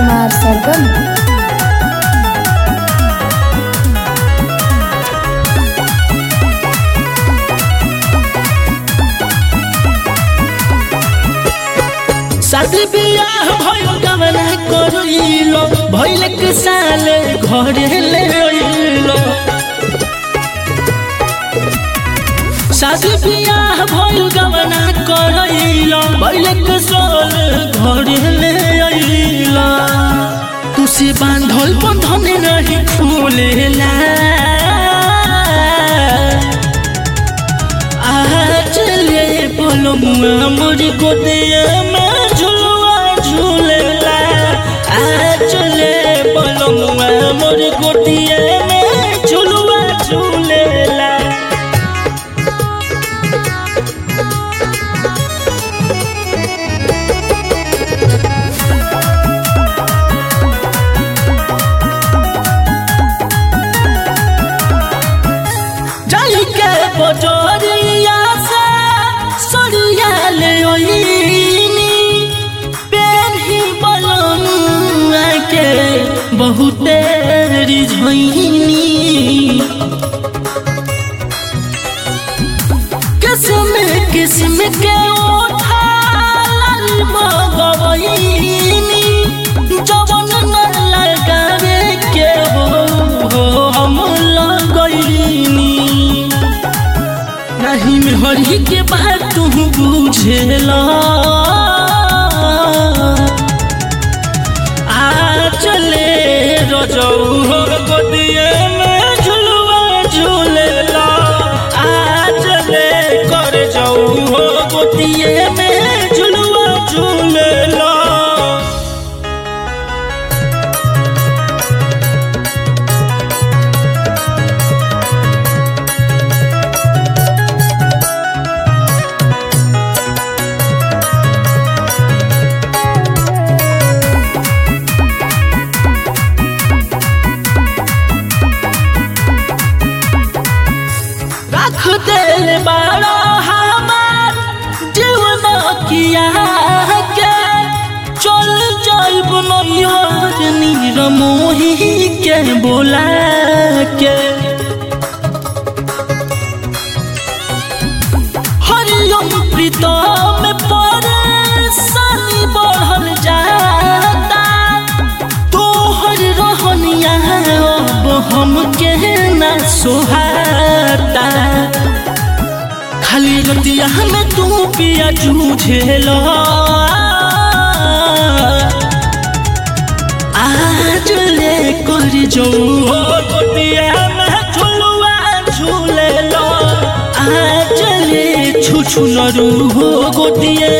कुमार सरगम शादी बियाह भइल गवना करइलो भइल के साले घरे ले अइलो शादी बियाह भइल गवना करइलो भइल के साले घरे ले अइलो तू से बांधल बंधन नहीं खुलेला चले बोलो मुआ मोरी गोदिया में झुलवा झूलेला आ चले बोलो मुआ मोरी गोदिया में झुलवा झूलेला जाई के बजरिया से सरिया ले ओइनी पेन्ही बलनुआ के बहुते रिझैनी किस्म किस्म के ओठा लाल मगवैनी जवन न लगावे के हो हो हम लगैनी नहीं में हरी के बात तू बुझेला आ चले रजौ हो गोदिए में झुलवा झूलेला आ चले कर जाऊ हो गोदिए में झुलवा झूलेला रख दे बाड़ा हमार जीवन किया के चल जाइब नैहर नीर मोही के बोला के हरियम प्रीतम परेशानी बढ़ल जाता तोहर रहनिया अब हमके ना सोहाता खाली रतिया में तू पिया जूझेला आज ले कर जाऊ हो गोतिया में झुलवा झूलेला आज ले छुछु नरू हो गोतिया